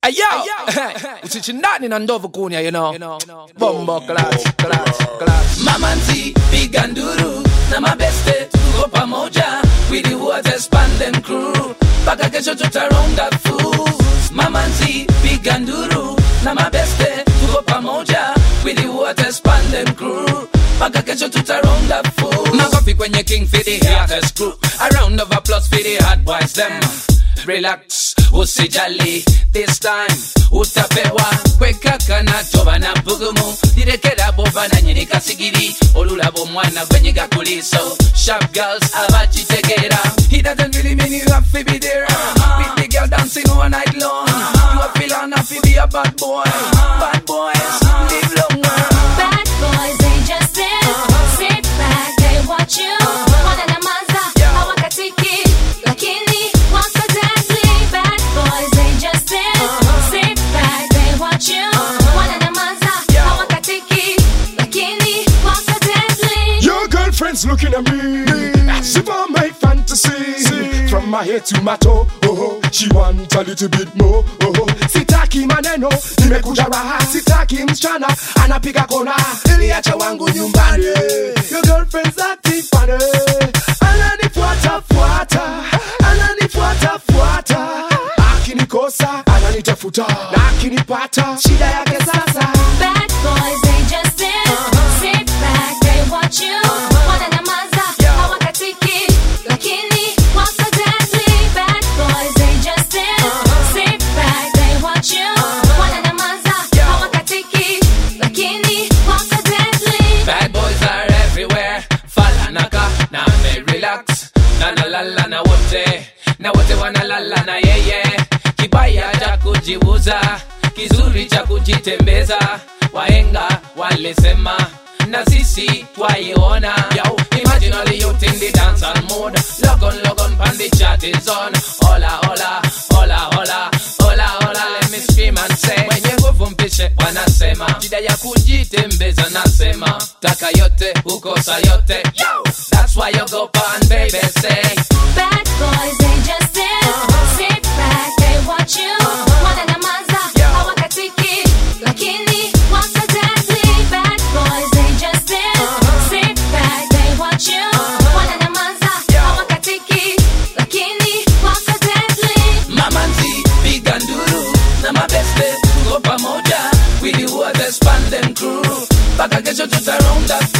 Ayo, usichindani na ndovu kunya, you know. Bombo class, class, class. Mamanzi, piga nduru na mabeste tuko pamoja with the waters band and crew mpaka kesho tutaronga fu Mamanzi, piga nduru na mabeste tuko pamoja with the waters band and crew mpaka kesho tutaronga fu Makofi kwenye king for the haters crew a round of applause for the hard boys them relax usijali this time utapewa kwekaka na toba na bugumu direkera boba na nyirika sigiri olulabo mwana kwenye gakuliso sharp girls abachitegera he doesn't really mean you have to be there with the girl dancing all night long you are feeling happy be a bad boy bad boys live longer Bad boys, they just sit, sit back, they watch you. Wananyamaza, hawakatiki, lakini wako deadly. Bad boys, they just sit, sit back, they watch you. Wananyamaza, hawakatiki, lakini wako deadly. Your girlfriend's looking at me as if I'm my fantasy. From my head to my toe, oh, oh, she want a little bit more. Oh, oh. Sitaki maneno, nimekuja raha. Sitaki msichana anapiga kona, niliacha wangu nyumbani. Your girlfriend's acting funny, ananifuata fuata, ananifuata fuata. Akinikosa ananitafuta, na akinipata shida yake sasa. Bad boys, they just sit, sit back, they watch you. Wananyamaza, hawakatiki, lakini wako deadly. Bad boys, they just sit, sit back, they watch you. Wananyamaza, hawakatiki, lakini wako deadly. Bad boys are everywhere. Falanaka na me relax. Na na la la na wote. Na wote wana la la na yeye. Kibaya cha kujiuza, kizuri cha kujitembeza. Wahenga walisema na sisi twaiona. Yo, imagine all the youth in the dancehall mode. Log on, log on, pan the chat is on. Hola, hola, hola, hola, hola, hola. Let me scream and say. Wenye nguvu mpishe wanasema. Shida ya kujitembeza nasema. Taka yote, ukosa yote. Yo, that's why you go pan baby say. Bad boys, they just sit, sit back, they watch you. Wananyamaza, hawakatiki, lakini wako deadly. Bad boys, they just sit, sit back, they watch you. Wananyamaza, hawakatiki, lakini wako deadly. Mamanzi, piga nduru na mabeste tuko pamoja with the waters band and crew mpaka kesho tutaronga